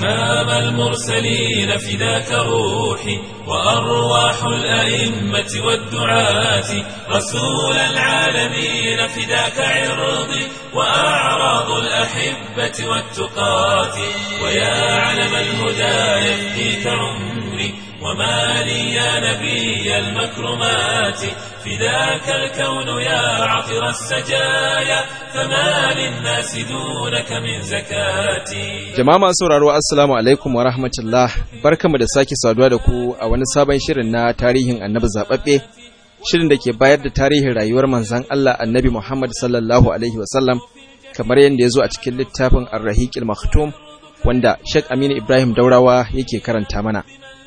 إمام المرسلين فداك روحي وأرواح الأئمة والدعاة رسول العالمين فداك عرضي وأعراض الأحبة والتقاة ويا علم الهدى يفديك عمري وما لي يا نبي المكرمات فداك الكون يا عطر السجايا فما للناس دونك من زكاتي Jama'a masu sauraro Assalamu alaikum wa rahmatullah barkamu da sake saduwa da ku a wani sabon shirin na tarihin annabi zababbe shirin da ke bayar da tarihin rayuwar manzon Allah annabi Muhammad sallallahu alaihi wasallam kamar yadda ya zo a cikin littafin Ar-Rahiqil Maktum wanda Sheikh Aminu Ibrahim Daurawa yake karanta mana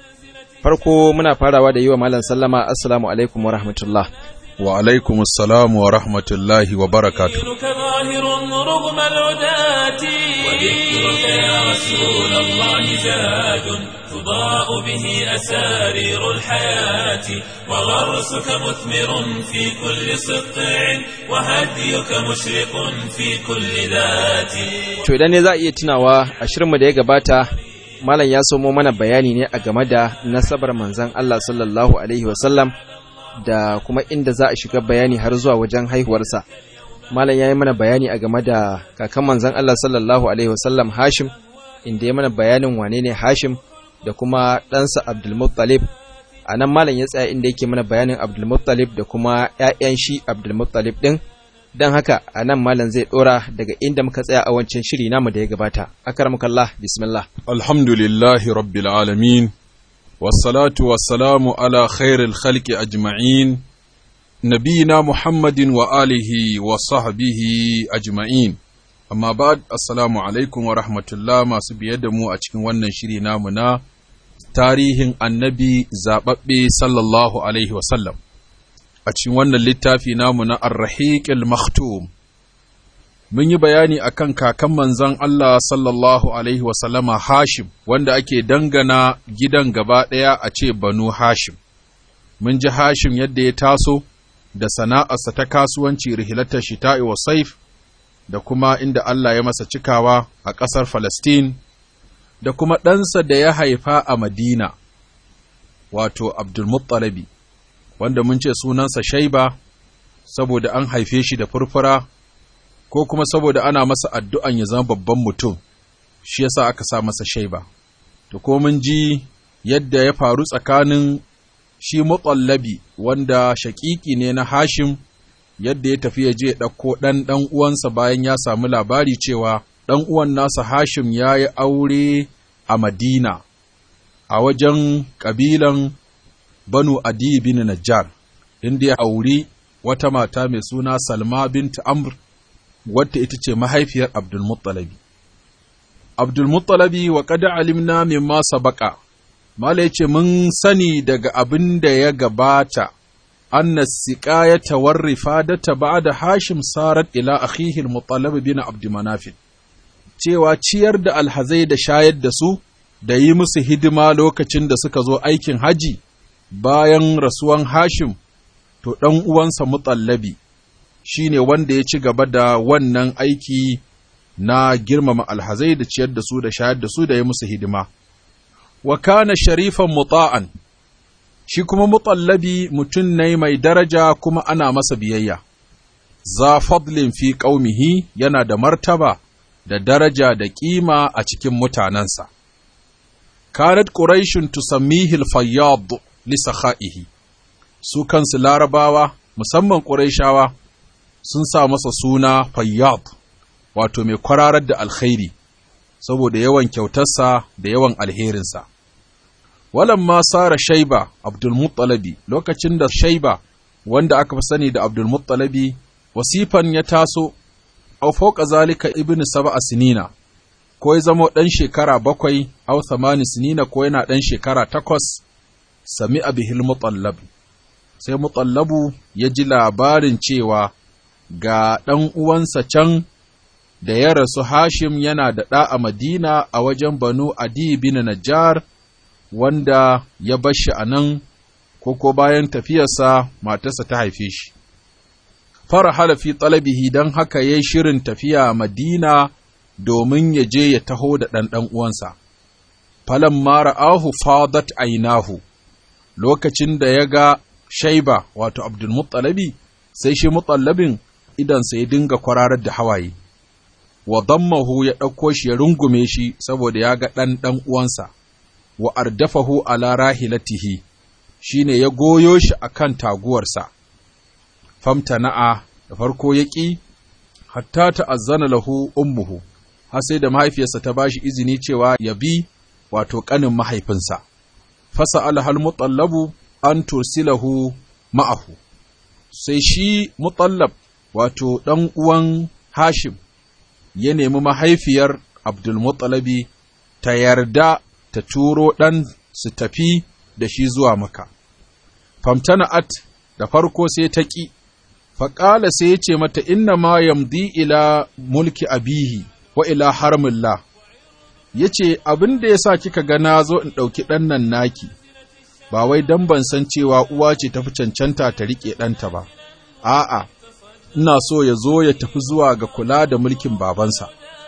farko muna farawa da yi wa malam sallama assalamu alaikum wa rahmatullah wa alaikum assalam wa rahmatullahi wa barakatuh دينك ظاهر رغم العداة وذكرك يا رسول الله زاد تضاء به أسارير الحياة وغرسك مثمر في كل سطع وهديك مشرق في كل ذات to idan ne za a iya tunawa a shirinmu da ya gabata malam ya somo mana bayani ne a game da nasabar manzon Allah sallallahu alaihi wasallam da kuma inda za a shiga bayani har zuwa wajen haihuwarsa malam ya yi mana bayani a game da kakan manzon Allah sallallahu alaihi wasallam Hashim inda ya mana bayanin wane ne Hashim da kuma ɗansa Abdulmuttalib a nan malam ya tsaya inda yake mana bayanin Abdulmuttalib da kuma ‘ya'yan shi Abdulmuttalib ɗin don haka a nan malam zai ɗora daga inda muka tsaya a wancan shiri namu da ya gabata akarmukallah bismillah alhamdulillahi rabbil alamin wassalatu wassalamu ala khairil khalqi ajma'in nabiyina muhammadin wa alihi wa sahbihi ajma'in amma ba'd assalamu alaikum wa rahmatullah masu biye da mu a cikin wannan shiri namu na tarihin annabi zababbe sallallahu alaihi wa sallam a cikin wannan littafi namu na Ar-Rahiqil Maktum mun yi bayani akan kakan manzon Allah sallallahu alaihi wasallama Hashim wanda ake dangana gidan gaba ɗaya a ce Banu Hashim mun ji Hashim yadda ya taso da sana'arsa ta kasuwanci rihilatar shita'i wa saif da kuma inda Allah ya masa cikawa a ƙasar Falastin da kuma ɗansa da ya haifa a Madina wato Abdulmuttalabi wanda mun ce sunansa Shaiba saboda an haife shi da furfura ko kuma saboda ana masa addu'an ya zama babban mutum shi yasa aka sa masa Shaiba to ko mun ji yadda ya faru tsakanin shi Mutallabi wanda shaƙiƙi ne na Hashim yadda ya tafi ya je ya ɗauko ɗan ɗan uwansa bayan ya samu labari cewa ɗan uwan nasa Hashim ya yi aure a Madina a wajen ƙabilan Banu Adi bin Najjar, inda ya auri wata mata mai suna Salma bint Amr, wadda ita ce mahaifiyar Abdulmuttalabi. Abdulmuttalabi wa kada alimna mimma sabaka, Mala ya ce, Mun sani daga abin da ya gabata, anna siƙayata warrifa da ta ba da Hashim sarat ila akhihil Muttalib bin Abdulmanafin, cewa ciyar da alhazai da shayar da su, da yi musu hidima lokacin da suka zo aikin haji, bayan rasuwan Hashim, to ɗan uwansa mutallabi shi ne wanda ya ci gaba da wannan aiki na girmama alhazai da ciyar da su da shayar da su da ya musu hidima. Wa kana sharifan muta'an, shi kuma mutallabi mutum ne mai daraja kuma ana masa biyayya. Za fadlin fi ƙaumihi yana da martaba da daraja da ƙima a cikin mutanensa. Kanat Quraishun tusammihi al-fayyad lisakha'ihi su kansu larabawa musamman ƙuraishawa sun sa masa suna fayyad wato mai kwararar da alkhairi saboda yawan kyautarsa da yawan alherinsa walan ma sara shaiba abdulmuttalabi lokacin da shaiba wanda aka fi sani da abdulmuttalabi wasifan ya taso au fauka zalika ibnu sab'a sinina ko ya zama ɗan shekara bakwai au thamani sinina ko yana ɗan shekara takwas sami abihil mutallab sai mutallabu ya ji labarin cewa ga ɗan uwansa can da ya rasu Hashim yana da ɗa a Madina a wajen Banu Adi bin Najjar wanda ya bar shi a nan ko ko bayan tafiyarsa matarsa ta haife shi. Fara halafi talabihi don haka ya yi shirin tafiya Madina domin ya je ya taho da ɗan ɗan uwansa. falamma ra'ahu fadat ainahu lokacin da ya ga shaiba wato abdulmuttalabi sai shi mutallabin idansa ya dinga kwararar da hawaye wa dammahu ya ɗauko shi ya rungume shi saboda ya ga ɗan ɗan uwansa wa ardafahu ala rahilatihi shine ya goyo shi akan taguwarsa famtana'a da farko ya ƙi hatta ta'azzana lahu ummuhu har sai da mahaifiyarsa ta bashi izini cewa ya bi wato ƙanin mahaifinsa fasa alhal mutallabu an tursilahu ma'ahu sai shi mutallab wato ɗan uwan hashim ya nemi mahaifiyar abdulmuttalabi ta yarda ta turo ɗan su tafi da shi zuwa maka famtana'at da farko sai ta ƙi faƙala sai ya ce mata inna ma yamdi ila mulki abihi wa ila harmillah ya ce abin da ya sa kika ga na zo in ɗauki ɗan nan naki ba wai don ban san cewa uwa ce tafi cancanta ta riƙe ɗanta ba a'a ina so ya zo ya tafi zuwa ga kula da mulkin babansa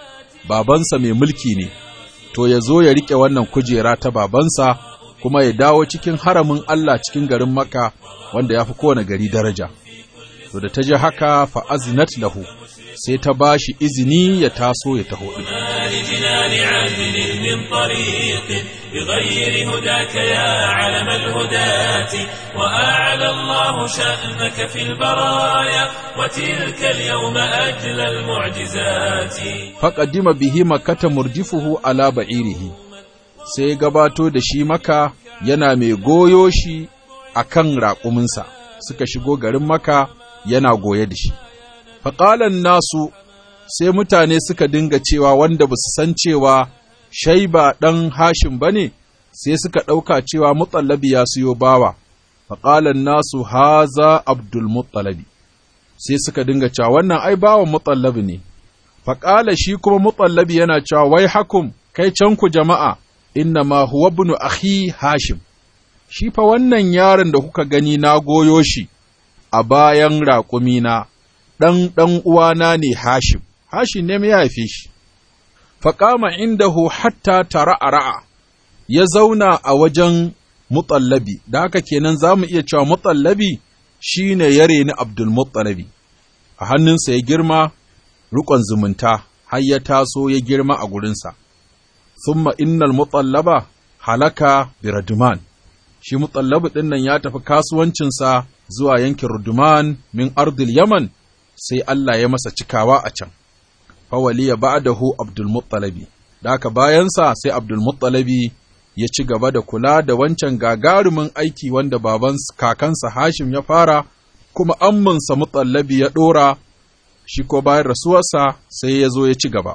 babansa mai mulki ne to ya zo ya riƙe wannan kujera ta babansa kuma ya dawo cikin haramin Allah cikin garin Makka wanda ya fi kowane gari daraja to da ta ji haka fa azinat lahu sai ta ba shi izini ya taso ya taho ɗin. لجنان عدل من طريق بغير هداك يا علم الهداة وأعلى الله شأنك في البرايا وتلك اليوم أجل المعجزات Faƙaddima bihi makata murjifuhu ala ba'irihi, sai gabato da shi maka yana mai goyo shi a kan raƙuminsa, suka shigo garin maka yana goye da shi. Faƙalan nasu sai mutane suka dinga cewa wanda ba su san cewa shaiba ɗan hashim ba ne, sai suka ɗauka cewa mutsallabi ya siyo bawa. Faƙalan nasu haza Abdul Muttalabi, sai suka dinga cewa wannan ai bawan mutsallabi ne. Faƙala shi kuma mutsallabi yana cewa wai hakum kai can ku jama'a, inna ma huwa ibnu akhi hashim. Shi fa wannan yaron da kuka gani na goyo shi a bayan raƙumina. ɗan ɗan uwana ne Hashim, Hashim ne ya haife shi. Faƙama indahu hatta tara a ra'a, ya zauna a wajen mutsallabi, da haka kenan za mu iya cewa mutsallabi shi ne ya reni Abdul Mutsalabi, a hannunsa ya girma riƙon zumunta, har ya taso ya girma a gurinsa. Summa innal mutsallaba halaka biraduman, shi mutsallabi ɗin nan ya tafi kasuwancinsa zuwa yankin Ruduman min ardil Yaman, sai Allah ya masa cikawa a can. Fawaliya ba'dahu Abdul Muttalabi, da aka bayansa sai Abdul Muttalabi ya ci gaba da kula da wancan gagarumin aiki wanda baban kakansa Hashim ya fara, kuma amminsa Muttalabi ya ɗora, shi ko bayan rasuwarsa sai ya zo ya ci gaba.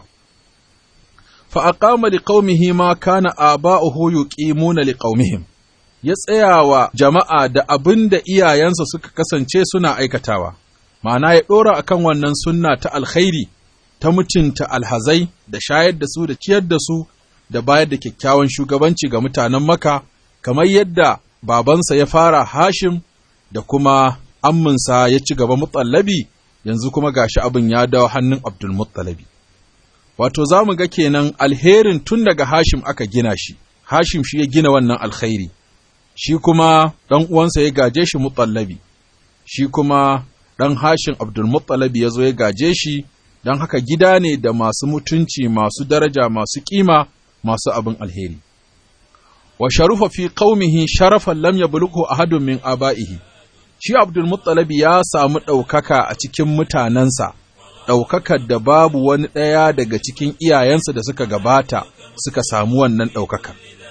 Fa'aƙama li ƙaumihi ma kana aba'uhu yuqimuna li ƙaumihim. Ya tsaya wa jama'a da abin da iyayensa suka kasance suna aikatawa. ma'ana ya ɗora a kan wannan sunna ta alkhairi ta mutunta alhazai da shayar da su da ciyar da su da bayar da kyakkyawan shugabanci ga mutanen maka kamar yadda babansa ya fara hashim da kuma amminsa ya ci gaba mutsallabi yanzu kuma gashi abin ya dawo hannun abdul muttalabi wato za mu ga kenan alherin tun daga hashim aka gina shi hashim shi ya gina wannan alkhairi shi kuma ɗan uwansa ya gaje shi mutsallabi shi kuma ɗan hashin Abdulmuttalabi ya zo ya gaje shi, don haka gida ne da masu mutunci, masu daraja, masu ƙima, masu abin alheri. Wa sharufa fi qaumihi sharafan lam yablughu ahadun min aba'ihi. Shi Abdulmuttalabi ya samu ɗaukaka a cikin mutanensa, ɗaukakar da babu wani ɗaya daga cikin iyayensa da suka gabata suka samu wannan ɗaukaka.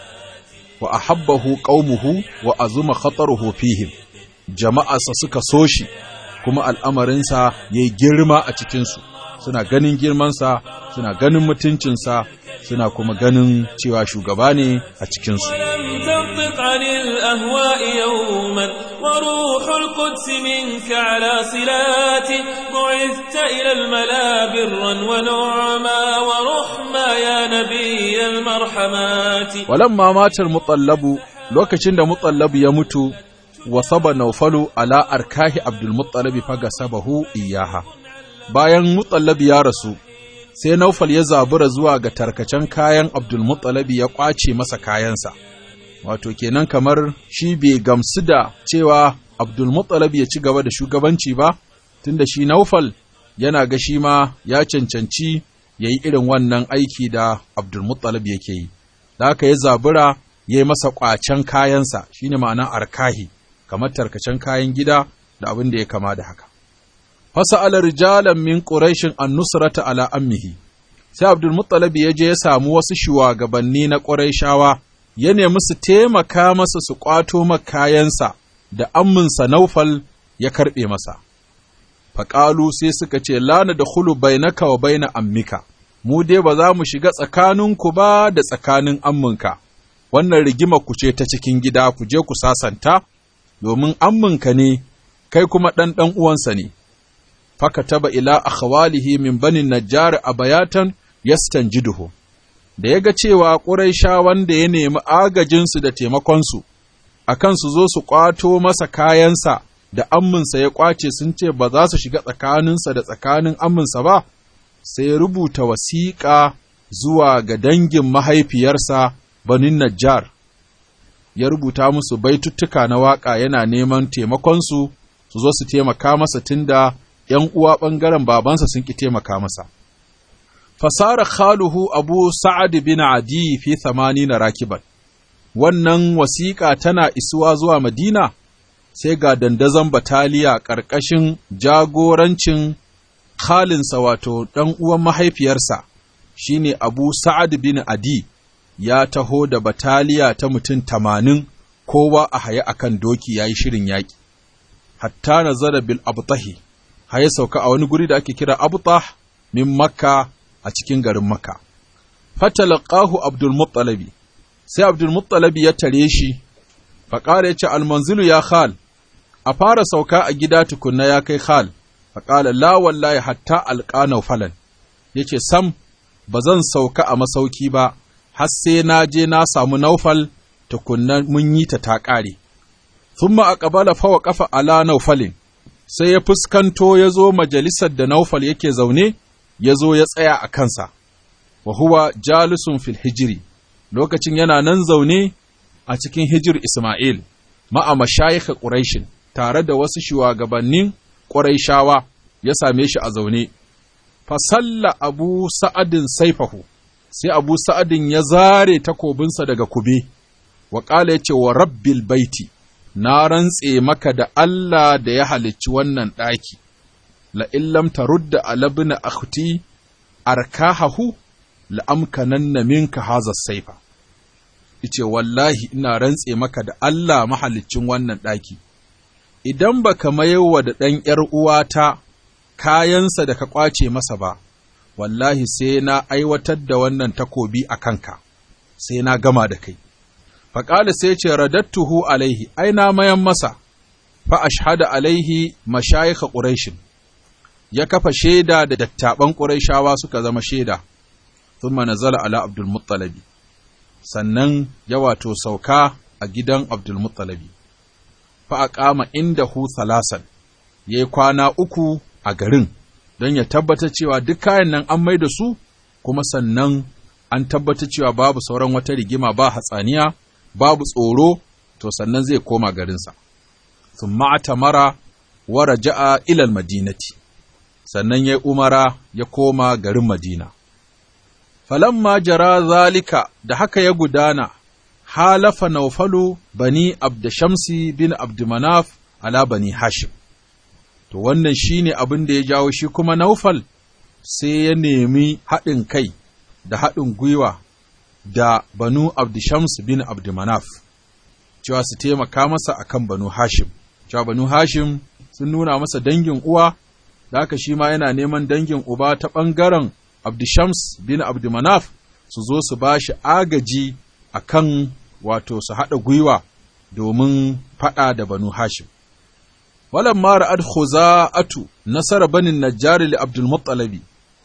Wa ahabbahu qaumuhu wa azuma khataruhu fihim. Jama'arsa suka so shi, kuma al'amarinsa ya yi girma a cikinsu, suna ganin girmansa, suna ganin mutuncinsa, suna kuma ganin cewa shugaba ne a cikinsu. ولم تنطق عن الأهواء يوما وروح القدس منك على صلات بعثت إلى الملا برا ونعما ورحما يا نبي المرحمات Walamma matar mutsallabu lokacin da mutsallabu ya mutu, wasaba naufalu ala arkahi abdulmuttalabi faga sabahu iyaha. Bayan mutsallabi ya rasu, sai Naufal ya zabura zuwa ga tarkacen kayan Abdulmuttalabi ya ƙwace masa kayansa, wato kenan kamar shi bai gamsu da cewa Abdulmuttalabi ya ci gaba da shugabanci ba, tunda shi Naufal yana ga shi ma ya cancanci ya yi irin wannan aiki da Abdulmuttalib yake yi, da haka ya zabura ya yi masa ƙwacen kayansa shi ne ma'ana arkahi, kamar tarkacen kayan gida da abin da ya kama da haka. Fasa ala rijalan min ƙuraishin an nusrata ala ammihi, sai Abdulmuttalib ya je ya samu wasu shugabanni na ƙuraishawa, ya nemi su taimaka masa su ƙwato kayansa da amminsa Naufal ya karɓe masa. faƙalu sai suka ce lana da hulu bainaka wa baina ammika, mu dai ba za mu shiga tsakaninku ba da tsakanin amminka, wannan rigima ku ce ta cikin gida ku je ku sasanta, domin amminka ne, kai kuma ɗan ɗan uwansa ne. Faka taba ila akhawalihi min banin najjar a bayatan yastan jiduhu. Da ya ga cewa ƙuraisha wanda ya nemi agajinsu da taimakonsu, a kan su zo su ƙwato masa kayansa da amminsa ya ƙwace sun ce ba za su shiga tsakaninsa da tsakanin amminsa ba, sai ya rubuta wasiƙa zuwa ga dangin mahaifiyarsa banin Najjar, ya rubuta musu baituttuka na waƙa yana neman taimakonsu su zo su taimaka masa tunda ’yan uwa ɓangaren babansa sun ƙi taimaka masa. Fasara khaluhu Abu Sa'ad bin Adi fi na rakiban, wannan wasiƙa tana isuwa zuwa Madina, sai ga dandazon bataliya ƙarƙashin jagorancin Khalinsa wato ɗan uwan mahaifiyarsa, shine Abu Sa'ad bin Adi, ya taho da bataliya ta mutum tamanin kowa a haye akan doki ya yi shirin yaƙi. Hatta nazara bil abtahi, haye sauka a wani guri da ake kira abtah min Makka a cikin garin Makka. Fatalaqahu Abdul Muttalabi, sai Abdul Muttalabi ya tare shi, faƙara ya ce almanzilu ya khal, a fara sauka a gida tukunna ya kai khal, faƙala la wallahi hatta alƙanau falan, ya ce sam, ba zan sauka a masauki ba, har sai na je na samu naufal tukunna mun yi ta ta ƙare. Thumma a ƙabala fawa ƙafa ala naufalin, sai ya fuskanto ya zo majalisar da naufal yake zaune, ya zo ya tsaya a kansa, wa huwa jalisun fil hijiri, lokacin yana nan zaune a cikin hijir Ismail, ma'a mashayikha Quraishin, tare da wasu shugabannin Quraishawa ya same shi a zaune. Fasalla Abu Sa'adin saifahu, sai Abu Sa'adin ya zare takobinsa daga kube, wa ƙala ya ce wa rabbil baiti, na rantse maka da Allah da ya halicci wannan ɗaki, la'illam ta rudda alabina akhti arkahahu la'amkananna minka haza saifa. Ice wallahi ina rantse maka da Allah mahaliccin wannan ɗaki, idan ba ka mayowa da ɗan ’yar uwata kayansa da ka ƙwace masa ba, wallahi sai na aiwatar da wannan takobi a kanka, sai na gama da kai. Faƙali sai ce radattuhu alaihi, ai na mayan masa, fa ashhada alaihi mashayikha Quraishin. Ya kafa shaida da dattaɓan Quraishawa suka zama shaida, thumma nazala ala Abdul Muttalabi. Sannan ya wato sauka a gidan Abdul Muttalabi. Fa aqama indahu thalasan, yayi kwana uku a garin, don ya tabbata cewa duk kayan nan an mai da su, kuma sannan an tabbata cewa babu sauran wata rigima ba hatsaniya, babu tsoro, to sannan zai koma garinsa. Sun mara wa raja'a ilal madinati, sannan ya umara ya koma garin Madina. Falamma jara zalika da haka ya gudana, halafa naufalu bani Abdashamsi bin Abdumanaf ala bani Hashim. To wannan shi ne abin da ya jawo shi kuma Naufal sai ya nemi haɗin kai da haɗin gwiwa da Banu Abdishams bin Abdumanaf, cewa su taimaka masa akan Banu Hashim. Cewa Banu Hashim sun nuna masa dangin uwa, da haka shi ma yana neman dangin uba ta ɓangaren Abdishams bin Abdumanaf su zo su ba shi agaji akan wato su haɗa gwiwa domin faɗa da Banu Hashim. walamma ra'ad khuza'atu nasara banin najjar li abdul muttalabi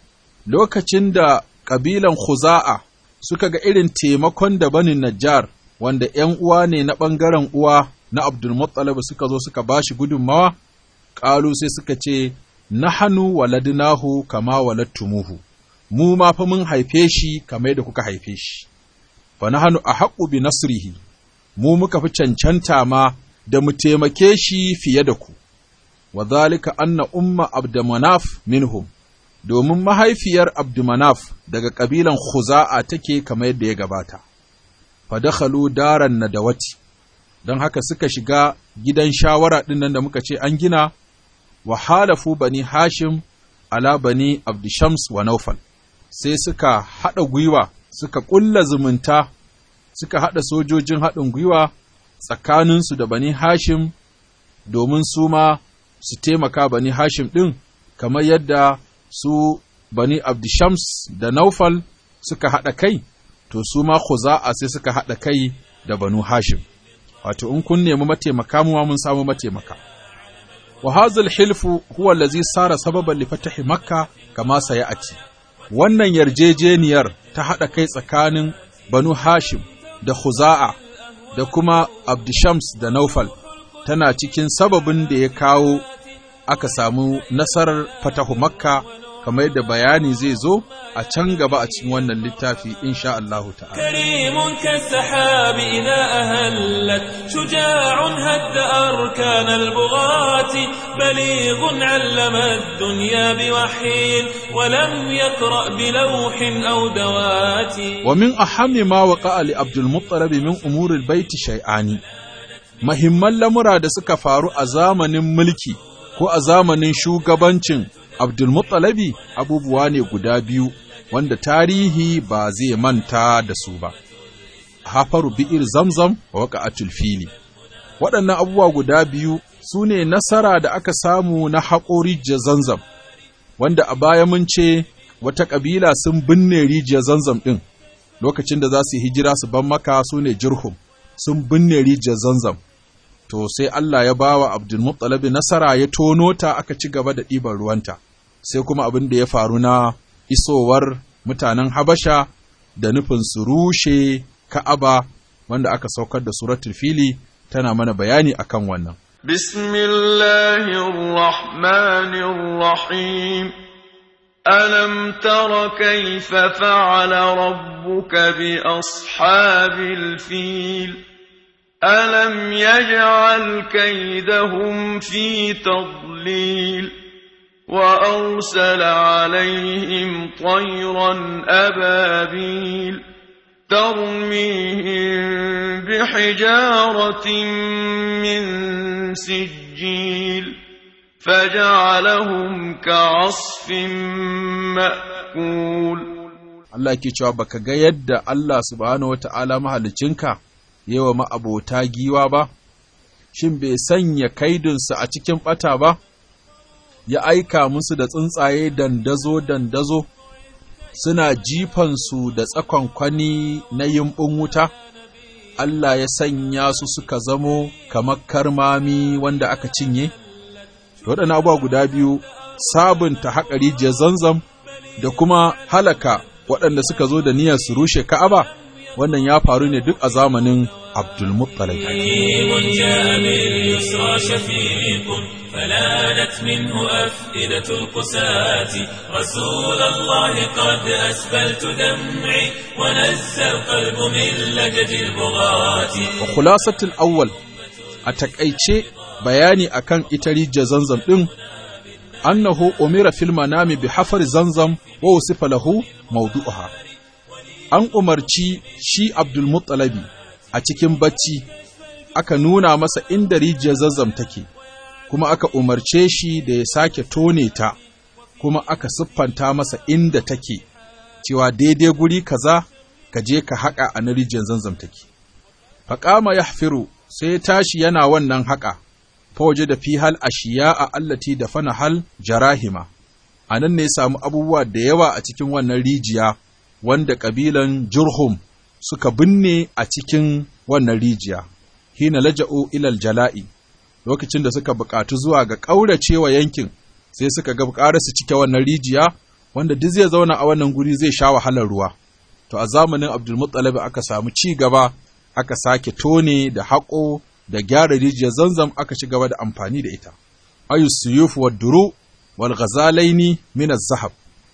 lokacin da kabilan khuza'a suka ga irin taimakon da banin najjar wanda ’yan uwa ne na ɓangaren uwa na abdul muttalib suka zo suka bashi gudunmawa ƙalu sai suka ce nahanu waladnahu kama waladtumuhu mu ma fa mun haife shi kamar yadda kuka haife shi fa nahnu ahqqu bi nasrihi mu muka fi cancanta ma da mu taimake shi fiye da ku wa zalika anna umma abdumanaf minhum domin mahaifiyar abdumanaf daga kabilan khuza'a take kamar yadda ya gabata fa dakhalu daran nadawati don haka suka shiga gidan shawara ɗin nan da muka ce an gina wa halafu bani hashim ala bani abdishams wa naufal sai suka haɗa gwiwa suka ƙulla zumunta suka haɗa sojojin haɗin gwiwa tsakaninsu da bani hashim domin su ma su taimaka bani hashim ɗin kamar yadda su bani abdishams da naufal suka haɗa kai to su ma khuza'a sai suka haɗa kai da banu hashim wato in kun nemi mataimaka mu mun samu mataimaka wa hazal hilfu huwa allazi sara sababan li fatahi makka kama sayati wannan yarjejeniyar ta hada kai tsakanin banu hashim da khuza'a da kuma abdishams da naufal tana cikin sababin da ya kawo aka samu nasarar fatahu makka kamar yadda bayani zai zo a can gaba a cikin wannan littafi insha Allah ta'ala كريم كالسحاب إذا أهلت شجاع هد أركان البغاة بليغ علم الدنيا بوحي ولم يقرأ بلوح أو دوات ومن أهم ما وقع لعبد المطلب من أمور البيت شيئان mahimman lamura da suka faru a zamanin mulki ko a zamanin shugabancin Abdulmuttalabi abubuwa ne guda biyu wanda tarihi ba zai manta da su ba. Hafaru bi'ir zamzam wa waƙa'atul fili. Waɗannan abubuwa guda biyu su ne nasara da aka samu na haƙo rijiyar zanzam, wanda a baya mun ce wata ƙabila sun binne rijiyar zanzam ɗin lokacin da za su yi hijira su ban maka su ne jirhum sun binne rijiyar zanzam. To sai Allah ya bawa Abdulmuttalabi nasara ya tono ta aka ci gaba da ɗiban ruwanta. sai kuma abin da ya faru na isowar mutanen Habasha da nufin su rushe Ka'aba wanda aka saukar da suratul fili tana mana bayani akan wannan. Bismillahirrahmanirrahim ألم تر كيف فعل ربك بأصحاب الفيل ألم يجعل كيدهم في تضليل وأرسل عليهم طيرا أبابيل ترميهم بحجارة من سجيل فجعلهم كعصف مأكول Allah ke cewa baka ga yadda Allah subhanahu wata'ala mahalicinka yawa ma'abota giwa ba, shin bai sanya kaidinsu a cikin ɓata ba? ya aika musu da tsuntsaye dandazo-dandazo, suna jifansu da tsakon kwani na yimbin wuta, Allah ya sanya su suka zamo kamar karmami wanda aka cinye? Waɗannan abubuwa guda biyu, sabunta haƙa rijiyar zanzam da kuma halaka waɗanda suka zo da niyyar su rushe Ka'aba, wannan ya faru ne duk a zamanin Abdulmuttalib. فلانت منه أفئدة القساة رسول الله قد أسبلت دمعي ونزى القلب من لجج البغاة وخلاصة الأول أتكأيتشي bayani akan ita rijiyar zanzam ɗin, annahu umira fil manami bi hafar zanzam wa usifa lahu mawdu'uha. An umarci shi Abdul Muttalabi a cikin bacci aka nuna masa inda rijiyar zanzam take. kuma aka umarce shi da ya sake tone ta, kuma aka siffanta masa inda take, cewa daidai guri kaza ka je ka haƙa a na rijiyar zanzam take. Faƙama ya sai tashi yana wannan haƙa, fawaje da fi hal ashiya a allati da fana hal jarahima, a nan ne samu abubuwa da yawa a cikin wannan rijiya wanda ƙabilan Jurhum suka binne a cikin wannan rijiya, hina laja'u ilal jala'i. lokacin da suka buƙatu zuwa ga ƙauracewa yankin sai suka ga ƙara su cike wannan rijiya wanda duk zai zauna a wannan guri zai sha wahalar ruwa to a zamanin Abdulmuttalib aka samu ci gaba aka sake tone da haƙo da gyara rijiyar zanzam aka ci gaba da amfani da ita ayu suyuf wa duru wal ghazalaini min zahab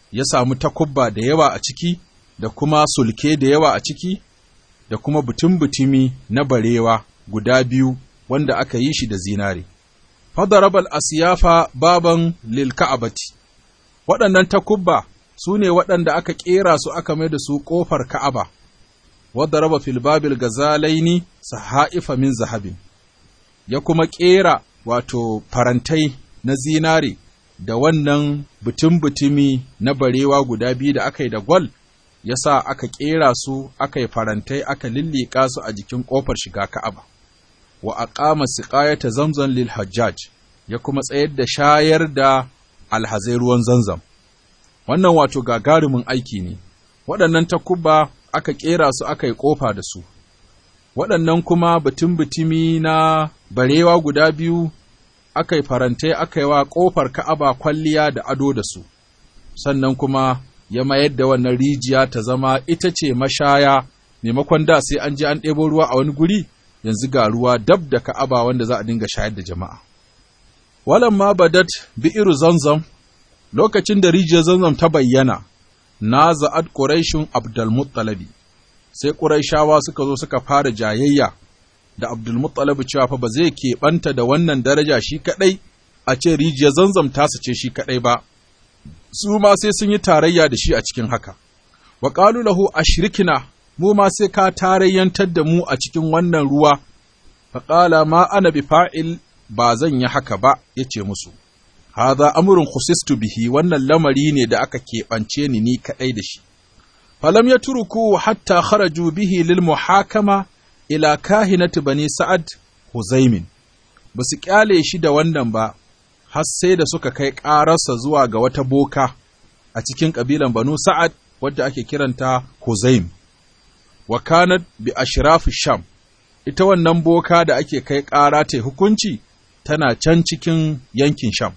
ya samu takubba da yawa a ciki, da kuma sulke da yawa a ciki, da kuma butun-butumi na barewa guda biyu wanda aka yi shi da zinare. Fadarabal asiyafa baban lil ka'abati, waɗannan takubba su ne waɗanda aka ƙera su aka mai da su ƙofar ka'aba, wadda raba filbabil gazalaini sahaifa min zahabin, ya kuma ƙera wato farantai na zinare da wannan butun-butumi na barewa guda biyu da aka yi da gwal, ya sa aka ƙera su aka yi farantai aka lilliƙa su a jikin ƙofar shiga ka'aba. Wa aqama siqayata zamzam lil hajjaj ya kuma tsayar da shayar da alhazai ruwan zanzam. Wannan wato gagarumin aiki ne, waɗannan takuba aka ƙera su aka yi ƙofa da su, waɗannan kuma butun-butumi na barewa guda biyu aka yi farantai aka yi wa ƙofar ka'aba kwalliya da ado da su, sannan kuma ya mayar da wannan rijiya ta zama ita ce mashaya maimakon da sai an je an ɗebo ruwa a wani guri yanzu ga ruwa dab da ka'aba wanda za a dinga shayar da jama'a. Walamma badat bi'iru zanzam lokacin da rijiyar zanzam ta bayyana, na za'ad Quraishun Abdulmuttalabi, sai Quraishawa suka zo suka fara jayayya da Abdulmuttalabi cewa fa ba zai keɓanta da wannan daraja shi kaɗai a ce rijiyar zanzam tasa ce shi kaɗai ba, su ma sai sun yi tarayya da shi a cikin haka. Wa ƙalu lahu ashrikina mu ma sai ka tarayyantar da mu a cikin wannan ruwa, faƙala ma ana bi fa'il ba zan yi haka ba, ya ce musu. Haza amurin khusistu bihi wannan lamari ne da aka keɓance ni ni kaɗai da shi. Falam ya turuku hatta kharaju bihi lil muhakama ila kahinati bani Sa'ad Huzaimin, ba su ƙyale shi da wannan ba, har sai da suka kai ƙararsa zuwa ga wata boka a cikin ƙabilan Banu Sa'ad wadda ake kiranta Huzaim. Wa kanat bi ashrafi Sham, ita wannan boka da ake kai ƙara ta hukunci tana can cikin yankin Sham.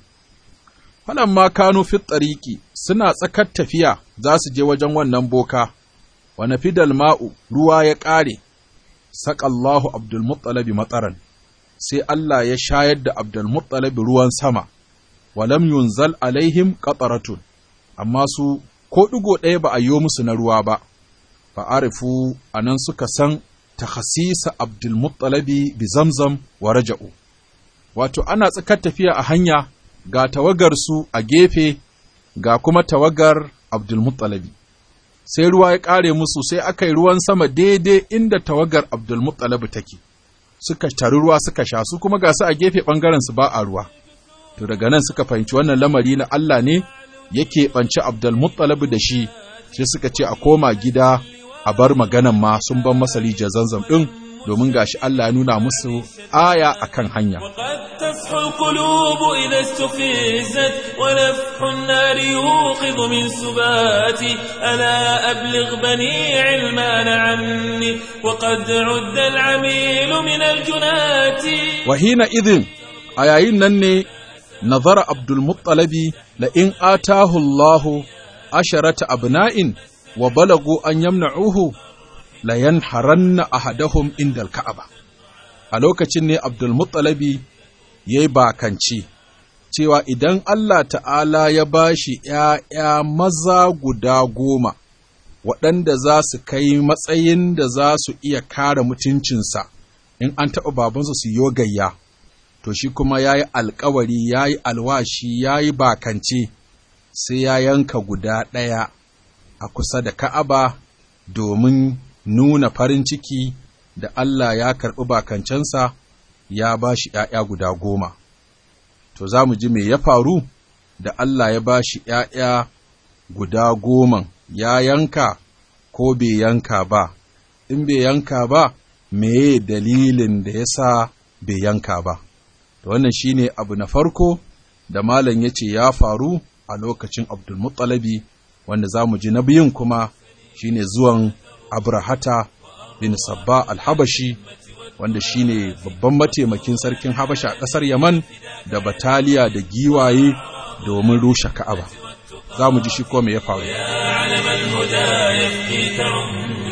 ma kanu fi tsariki suna tsakar tafiya za su je wajen wannan boka, wa nafidal ma'u ruwa ya ƙare, saƙallahu Abdulmuttalabi matsaran, sai Allah ya shayar da Abdulmuttalabi ruwan sama, walam yunzal alaihim ƙatsaratun, amma su ko ɗigo ɗaya ba a yi musu na ruwa ba, fa'arifu a nan suka san takhasisa Abdulmuttalabi bi zamzam wa raja'u. Wato, ana tsakar tafiya a hanya ga tawagarsu a gefe ga kuma tawagar Abdulmuttalabi. Sai ruwa ya ƙare musu sai aka yi ruwan sama daidai inda tawagar Abdulmuttalabi take, suka tari ruwa suka sha su kuma ga su a gefe ɓangarensu ba a ruwa. To daga nan suka fahimci wannan lamari na Allah ne yake ɓanci Abdulmuttalabi da shi, sai suka ce a koma gida a bar maganan ma sun ban masa rijiyar zanzam ɗin domin gashi Allah ya nuna musu aya akan hanya. تصحو القلوب إذا استفزت ونفح النار يوقظ من سباتي ألا أبلغ بني علمان عني وقد عد العميل من الجنات وحين إذن أيين نني نظر عبد المطلب لئن آتاه الله عشرة أبناء وبلغوا أن يمنعوه لينحرن أحدهم عند الكعبة a lokacin ne Abdulmuttalabi ya yi bakanci, cewa idan Allah ta'ala ya ba shi ’ya'ya maza guda goma, waɗanda za su kai matsayin da za su iya kare mutuncinsa in an taɓa babansu su yi gayya, to shi kuma ya yi alkawari, ya yi alwashi, ya yi bakance, sai ya yanka guda ɗaya a kusa da Ka'aba domin nuna farin ciki da Allah ya karɓi bakancensa ya ba shi ’ya'ya guda goma. To, za mu ji me ya faru da Allah ya ba shi ’ya'ya guda goman, ya yanka ko bai yanka ba, in bai yanka ba, meye dalilin da ya sa bai yanka ba. To, wannan shi ne abu na farko da Malam ya ce ya faru a lokacin Abdulmuttalabi, wanda za mu ji na biyun kuma shi ne zuwan Abrahata bin Sabba al-Habashi wanda shine babban mataimakin sarkin Habasha a ƙasar Yaman da bataliya da giwaye domin rushe Ka'aba. Za mu ji shi ko me ya faru.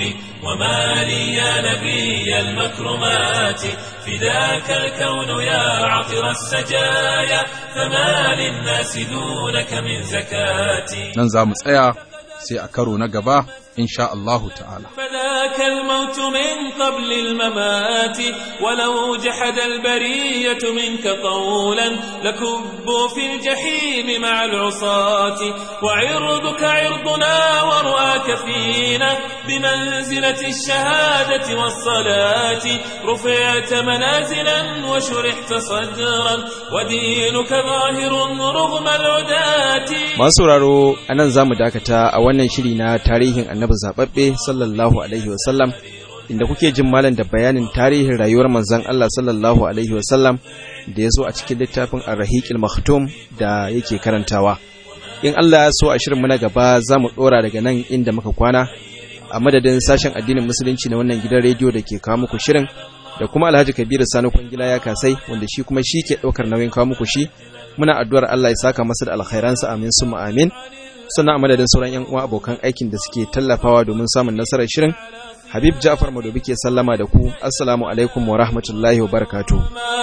وما لي يا نبي المكرمات فداك الكون يا عطر السجايا فما للناس دونك من زكاتي nan za mu tsaya sai a karo na gaba insha Allahu ta'ala فذاك الموت من قبل الممات ولو جحد البرية منك قولا لكبوا في الجحيم مع العصاة وعرضك عرضنا ورؤاك فينا بمنزلة الشهادة والصلاة رفعت منازلا وشرحت صدرا ودينك ظاهر رغم العداة masu sauraro a nan za mu dakata a wannan shiri na tarihin annabi zaɓaɓɓe sallallahu alaihi wasallam inda kuke jin malam da bayanin tarihin rayuwar manzon Allah sallallahu alaihi wasallam da ya zo a cikin littafin ar-rahiqil maktum da yake karantawa in Allah ya so a shirin mu na gaba za mu ɗora daga nan inda muka kwana a madadin sashen addinin musulunci na wannan gidan rediyo da ke kawo muku shirin da kuma Alhaji Kabiru Sani Kwangila ya kasai wanda shi kuma shi ke ɗaukar nauyin kawo muku shi muna addu'ar Allah ya saka masa da alkhairansa amin summa amin sannan a madadin sauran yan uwa abokan aikin da suke tallafawa domin samun nasarar shirin Habib Ja'far Madobi ke sallama da ku assalamu alaikum wa rahmatullahi wa barakatuh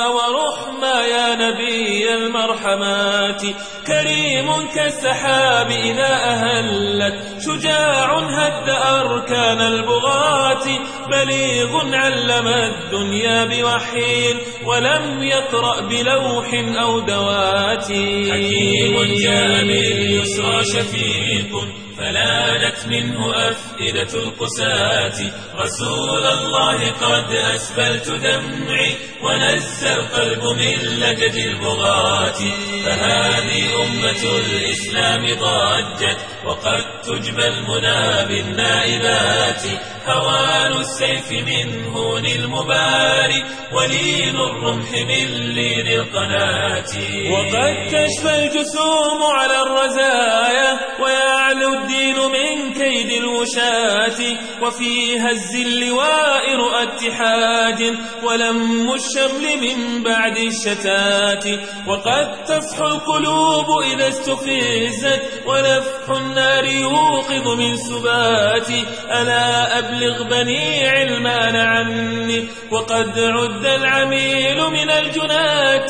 ورحمة يا نبي المرحمات كريم كالسحاب إذا أهلت شجاع هد أركان البغاة بليغ علم الدنيا بوحي ولم يقرأ بلوح أو دوات حكيم جاء باليسرى شفيق فلانت منه أفئدة القساة رسول الله قد أسبلت دمعي ونزى القلب من لجج البغاة فهذه أمة الإسلام ضجت وقد تجبى المنى بالنائبات هوان السيف من هون المباري ولين الرمح من لين القناة وقد تشفى الجسوم على الرزايا ويعلو الدين من كيد الوشاة وفي هز اللواء رؤى اتحاد ولم الشمل من بعد الشتات وقد تصحو القلوب إذا استفزت ونفح النار يوقظ من سبات ألا أبلغ بني علمان عني وقد عد العميل من الجنات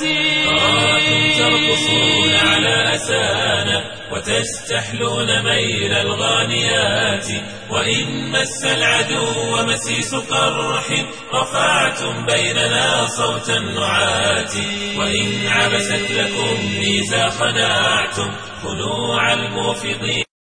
ترقصون على أسانا وتستحلون ميل الغانيات وإن مس العدو مسيس قرح رفعتم بيننا صوت النعات وإن عبست لكم ميزا خنعتم خنوع الموفضين